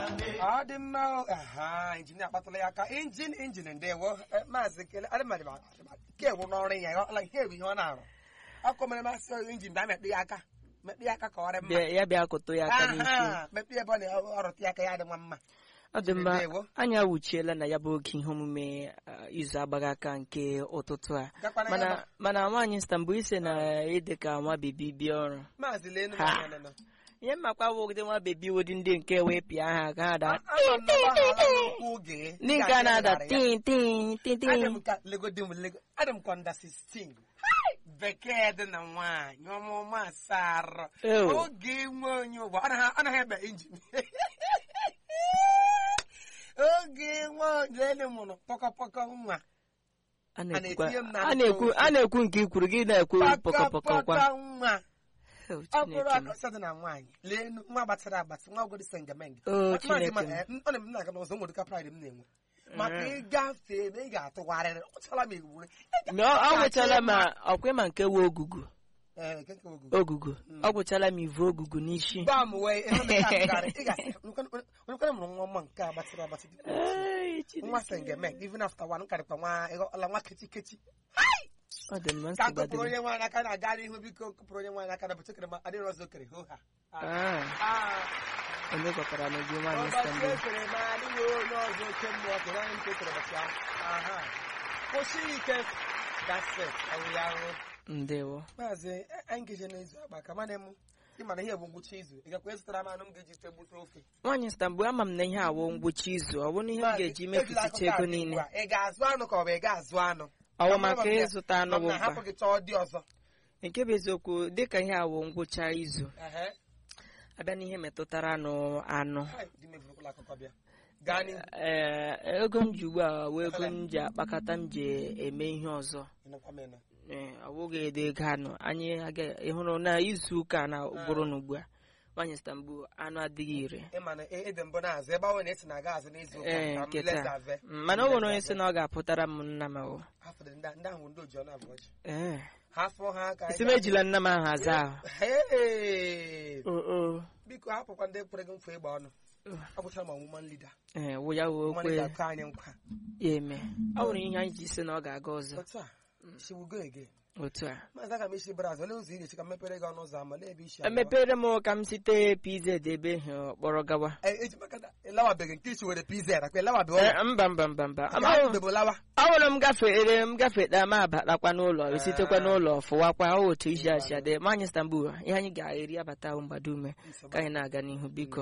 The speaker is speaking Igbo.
ọ dị mma o. aha injin akpatụla ya aka injin injin ndewo Eh, maazị kele adịmadị ke ewu n'ọrụ ya ọ- like, ihe bụ ihe ọ na-arụ ọkụ mere masị injin bịa mekpị ya aka mekpị ya aka ka ọ dị mma Bịa- ya bịa kụtụ ya aka n'isi Aha, mekpị ebe ọ na-ọrụtụ ya aka ya dị nwa mma ọ dị mma Ndewo. anyị awuchiela na ya bụ oge ihe omume uh, izu agbaghị aka nke ụtụtụ a Gakwana mana gaba. mana nwaanyị stambụ ise na ịdị ka nwa bebi bịa ọrụ maazị lenu Ha. nọ, nọ, nọ. ihe mmakwa wụgide nwa bebi wụdị ndị nke wee pịa ha ka ha daa Ama m na ọ gbaghara n'okwu oge. ndị nke a na-ada Ị ga-adị tin tin tin Adị tin m ka legodi m lego adị m ka ọnda 16 bekee dị na nwaanyị ọmụmụ asaa Ew. oge nwe onye ụgbọ anaghị anaghị ebe injin oge nwe onye mụrụ pọkọpọkọ nwa a na-etinye m na-ekwu na a na-ekwu a na-ekwu nke ikwuru gị na-ekwu pọkọpọkọ kwa pọkọpọkọ nwa Oh, ọ bụrụ Chineke m. akọsa dị na nwaanyị leenu nwa gbatara agbatị nwa ogodi sengemenge Oh, Maazị ma- Chineke m. eh, ọ na m na-aga n'ụzọ nwere ka pride m na-enwe maka ịgafe ebe ị ga-atụgharịrị ọchala m egbugbu Ma ọ ọ gwụchala ma ọkwa ma nke wee ogugu ee nke nke ogugu ogugu ọ gwụchala m ivu ogugu n'isi gbaa m wee ihe ndị ka atụgharị ị ga-asị onyekwara mụrụ nwa ọma nke agbatịrị agbatị dị Ai, Chineke. nwa sengemenge even after one karịkwa nwa ịghọla nwa kechi kechi ọ dị mma ka nsogbu kụpụrụ adịghị. onye nwaanyị aka na-aga n'ihu biko kụpụrụ onye nwaanyị aka na bụchekere ma adịrị ọzọ kere hoha Ah, onye gwakwara na gị nwaanyị ụbọchị stambụ ekere ma adịghị onye ọzọ oke mmụọ kere anyị nke ekere ụbọchị ahụ aha kwụsị ike that's it ọwụ ya ahụ ndewo maazị anyị ga-eje n'izu agba ka mana m ịmana ihe bụ ngwụcha izu ị gakwa ịzụtara m anụ m ga-eji te gbute ofe nwaanyị stambụ ama m na ihe awụ ngwụcha izu ọ bụrụ na ihe m ga-eji mefisicha ego niile ị ga-azụ anụ ka ọ bụ ị ga-azụ anụ ọwụ maka ịzụta anụ bụ na hapụ mkpa gị chọọ dị ọzọ nke bụ eziokwu dịka ihe awụ ngwụcha izu Ehe. abịa n'ihe metụtara anụ anụ Hai, di m eburukwala akụkọ bịa gaa n'ihu ee ego m ji ugbu a wee ego m ji akpakọta m ji eme ihe ọzọ ịnụkwa m ịnụ ee ọ bụghị edo ego anụ anyị aga- ị hụrụ na izu ụka na bụrụ na ugbu a nwaanyị stambụ anụ adịghị ire ịma na ede mbụ na-azụ ebe ọ na esi na-aga azụ n'izu ụka ee ka m nke leza taa ave. Mm, mana o nwere onye sị na ọ ga-apụtara m nna m ahụ Hafụ dị ndị ndị ahụ ndị oji ọnụ abụọ ji ee hafụ ha aka isi m ejila nna m ahụ aza ahụ Hey! o o biko hapụkwa ndị kwere gị nkwa ịgba ọnụ agwụchara m ọmụma nlida ee wụ ya wee ọmụma okwe nlida kọ anyị nkwa ya eme ọ nwere ihe anyị ji sị na ọ ga-aga ọzọ otu a shiwugo ege otu a maazị aga m isi braz olee ụzọ ị ga-echi ka m mepere gị ọnụ ụzọ ama lee ebe isi agawa? emepere m ka m site pz ebe ha kpọrọ gawa Eh, eji maka na ịlawabeghị nke isi were pz akwa ịlawabeghị Ee, ọrụ mba mba mba mba Ama ahụ bụ lawa awụrụ m gafere m gafeta ma abatakwa n'ụlọ esitekwa n'ụlọ fụwakwa ọ otu isi asị adị ma anyị stambul ihe anyị ga-eri abata ahụ mgbado ume ka anyị na-aga n'ihu biko